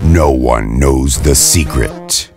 No one knows the secret.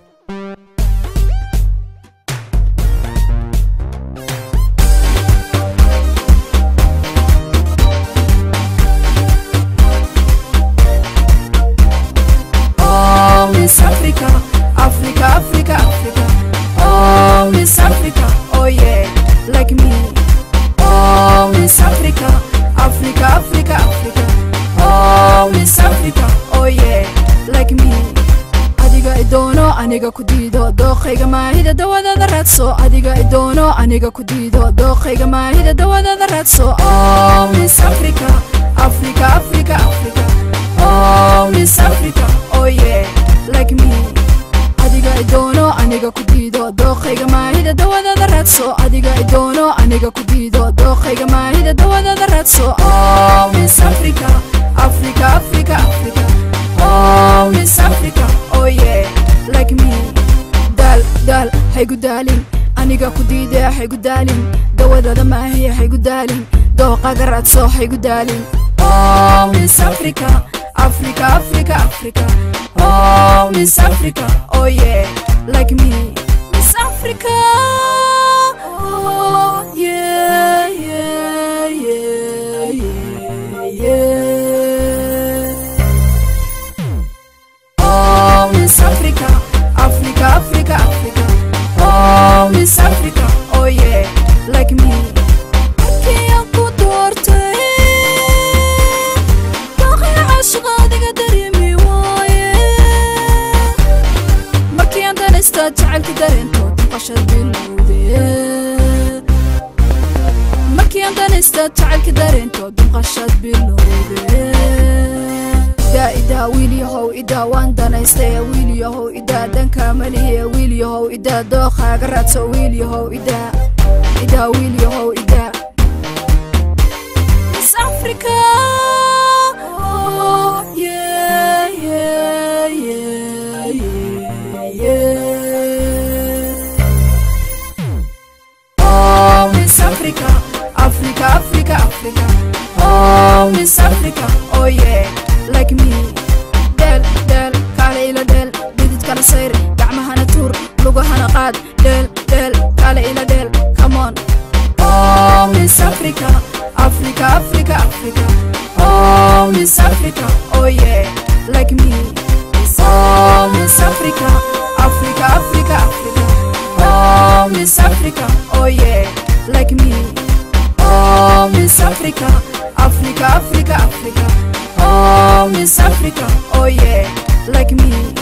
Oh, Miss Africa, Africa, Africa, Africa. Oh, Miss Africa, oh yeah, like me. Oh, Miss Africa, Africa, Africa, Africa. Oh, Miss Africa, oh yeah, like me. adiga idoono aniga ku diido dooqayga maahida dawadada raadso adiga idoono aniga ku diido dooqayga maahida dawadada raadso oh miss africa africa africa africa oh miss africa oh yeah like me adiga idoono aniga ku diido dooqayga maahida dawadada raadso adiga idoono aniga ku diido dooqayga maahida dawadada raadso oh miss africa africa africa africa oh miss africa oh yeah like me daal daal haygu daalin aniga ku diide haygu daalin dawadada maahiya haygu daalin dooqaga raadso haygu daalin oh miss africa africa africa africa oh miss africa oh yeah like me miss africa oh yeah yeah yeah yeah yeah Oh, Miss Africa, Africa, Africa, Africa. Oh, Miss Africa, oh yeah, like me. Markii aan ku doortay, daaqii caashiq adiga dareemi waaye. Markii aan danaysta jacaylka dareento, duqashad bilowde. Markii aan danaysta jacaylka dareento, duqashad bilowde. idaa idaa wiil yahow idaa waan danaystay wiil yahow idaa dhanka maliye wiil yahow idaa dooqaaga raadso wiil yahow idaa idaa wiil yahow idaa Miss Africa oh yeah yeah yeah yeah yeah Oh Miss Africa Africa Africa Africa Oh Miss Africa oh yeah like me del del kaale ila del dhidid kala sayr gacmahana tuur lugahana qaad del del kaale ila del come on oh miss africa africa africa africa oh miss africa oh yeah like me oh miss africa africa africa africa oh miss africa oh yeah like me oh miss africa africa africa africa Oh, Miss Africa, oh yeah, like me.